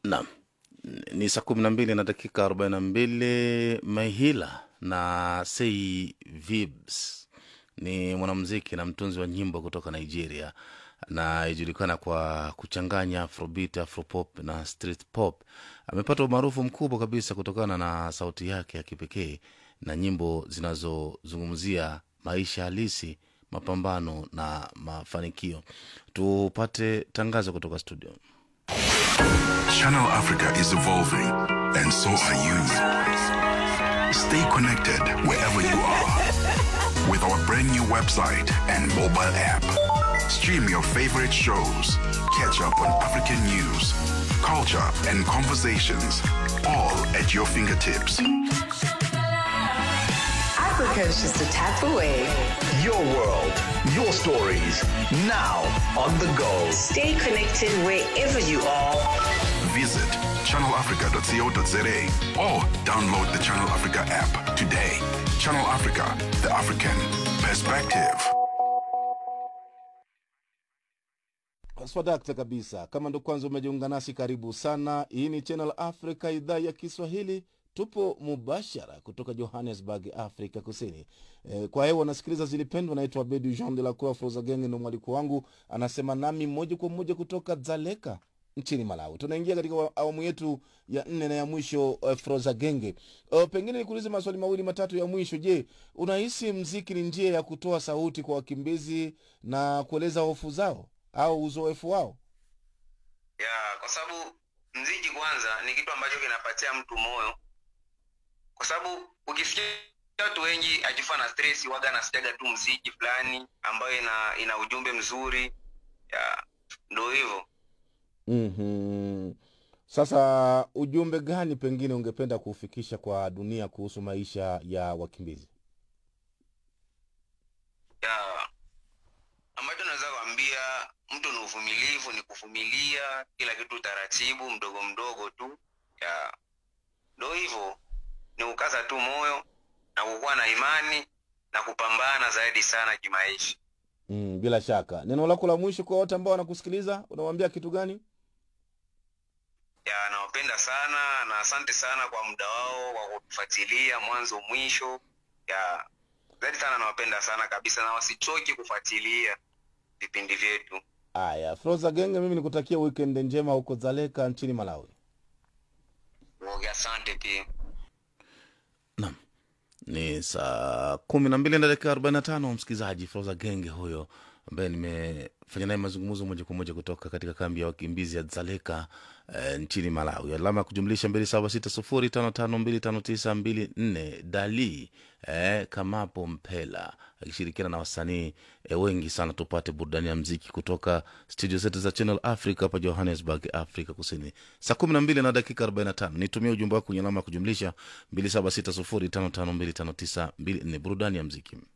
Naam, ni saa kumi na mbili na dakika arobaini na mbili. Mahila na Sei Vibs ni mwanamuziki na mtunzi wa nyimbo kutoka Nigeria na ijulikana kwa kuchanganya afrobeat, afropop na street pop. Amepata umaarufu mkubwa kabisa kutokana na sauti yake ya kipekee na nyimbo zinazozungumzia maisha halisi, mapambano na mafanikio. Tupate tangazo kutoka studio. Channel Africa is evolving, and so are you. Stay connected wherever you are with our brand new website and mobile app. Stream your favorite shows, catch up on African news, culture, and conversations, all at your fingertips. Africa is just a tap away. Your world, your stories, now on the go. Stay connected wherever you are. Visit channelafrica.co.za or download the Channel Africa app today. Channel Africa, the African perspective. Swadakta kabisa. Kama ndo kwanza umejiunga nasi, karibu sana. Hii ni Channel Africa, idhaa ya Kiswahili. Tupo mubashara kutoka Johannesburg, Afrika Kusini. E, kwa hewa nasikiliza zilipendwa. Naitwa Bedu Jean de la Croix Frozagenge, ndo mwaliko wangu, anasema nami moja kwa moja kutoka Dzaleka nchini Malawi. Tunaingia katika wa- awamu yetu ya nne na ya mwisho uh, Frozagenge. Uh, pengine nikuulize maswali mawili matatu ya mwisho. Je, unahisi mziki ni njia ya kutoa sauti kwa wakimbizi na kueleza hofu zao au uzoefu wao? ya kwa sababu mziki kwanza ni kitu ambacho kinapatia mtu moyo kwa sababu ukisikia watu wengi akifa na stress waga anasikiaga tu mziki fulani ambayo ina ina ujumbe mzuri ya ndo hivyo mm Sasa ujumbe gani pengine ungependa kuufikisha kwa dunia kuhusu maisha ya wakimbizi? ya ambacho naweza kuambia mtu ni uvumilivu ni kuvumilia kila kitu taratibu mdogo mdogo tu ya ndo hivyo ni kukaza tu moyo na kukuwa na imani na kupambana zaidi sana kimaisha Mm, bila shaka neno lako la mwisho kwa wote ambao wanakusikiliza unawaambia kitu gani? ya nawapenda sana na asante sana kwa muda wao wa kutufuatilia mwanzo mwisho ya zaidi sana nawapenda sana kabisa na wasichoki kufuatilia vipindi vyetu Aya, Froza Genge, mimi nikutakia weekend njema huko Dzaleka nchini Malawi. Oge, asante pia Naam, ni saa kumi na mbili na dakika arobaini na tano msikilizaji. Froza Genge huyo ambaye nimefanya naye mazungumzo moja kwa moja kutoka katika kambi ya wakimbizi ya Dzaleka eh, nchini Malawi. Alama ya kujumlisha mbili saba sita sufuri tano tano mbili tano tisa mbili nne. Dali eh, Kamapo Mpela akishirikiana na wasanii eh, wengi sana. Tupate burudani ya mziki kutoka studio zetu za Channel Africa hapa Johannesburg, Afrika Kusini. Saa kumi na mbili na dakika arobaini na tano. Nitumie ujumbe wako kwenye alama ya kujumlisha mbili saba sita sufuri tano tano mbili tano tisa mbili nne. Burudani ya mziki.